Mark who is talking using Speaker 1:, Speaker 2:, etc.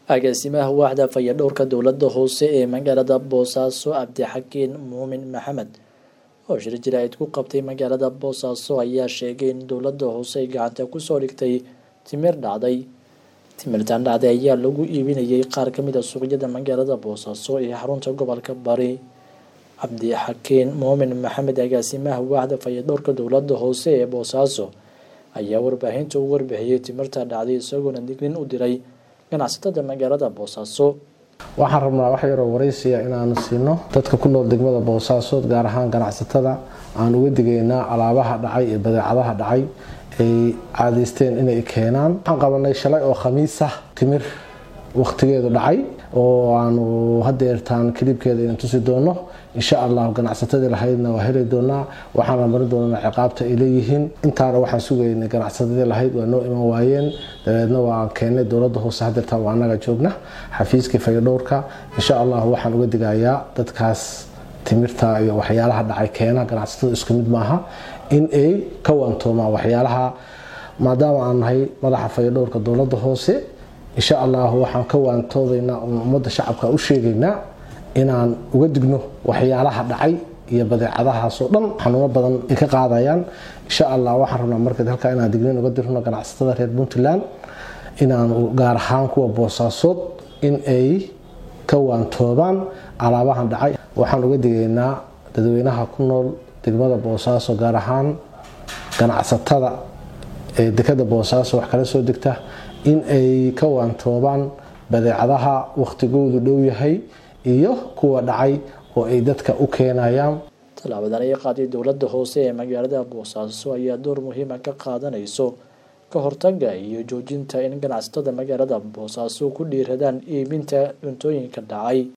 Speaker 1: agaasimaha waaxda fayadhowrka dowladda hoose ee magaalada boosaaso cabdixakiin muumin maxamed oo shir jaraa'id ku qabtay magaalada boosaaso ayaa sheegay in dowladda hoose ay gacanta kusoo dhigtay timir dhacday timirtan dhacday ayaa lagu iibinayay qaar ka mid a suuqyada magaalada boosaaso ee xarunta gobolka bari cabdixakiin muumin maxamed agaasimaha waaxda fayadhowrka dowladda hoose ee boosaaso ayaa warbaahinta u warbixiyey timirta dhacday isagoona dignin u diray ganacsatada magaalada boosaaso
Speaker 2: waxaan rabnaa wax yaroo waraysiya inaanu siino dadka ku nool degmada boosaaso gaar ahaan ganacsatada aan uga digaynaa alaabaha dhacay iyo badeecadaha dhacay ay caadaysteen inay keenaan waxaan qabanay shalay oo khamiisa timir wakhtigeedu dhacay oo aanu hadeertaan kilibkeeda inan tusi doono insha allah ganacsatadii lahaydna waa heli doonaa waxaana marin doonaa ciqaabta ay leeyihiin intaana waxaan sugaynay ganacsatadii lahayd waa noo iman waayeen dabeedna waa keenay dowladda hoose hadeertaan waa anaga joogna xafiiskii fayadhowrka insha allah waxaan uga digayaa dadkaas timirta iyo waxyaalaha dhacay keena ganacsatada isku mid maaha in ay ka waantoomaan waxyaalaha maadaama aan nahay madaxa fayadhowrka dowladda hoose insha allah waxaan ka waantoodaynaa oon ummadda shacabka u sheegaynaa inaan uga digno waxyaalaha dhacay iyo badeecadahaasoo dhan xanuuno badan ay ka qaadayaan insha allah waxaan rabnaa marka halkaa inaan dignin uga dirno ganacsatada reer puntland inaan gaar ahaan kuwa boosaasood in ay ka waantoobaan alaabahan dhacay waxaan uga digaynaa dadweynaha ku nool degmada boosaaso gaar ahaan ganacsatada ee dekada boosaaso wax kala soo degta in ay ka waantoobaan badeecadaha wakhtigoodu dhow yahay iyo kuwa dhacay oo ay dadka u keenayaan
Speaker 1: tallaabadan ay qaaday dowladda hoose ee magaalada boosaaso ayaa door muhiima ka qaadanayso ka hortaga iyo joojinta in ganacsatada magaalada boosaaso ku dhiiradaan iibinta cuntooyinka dhacay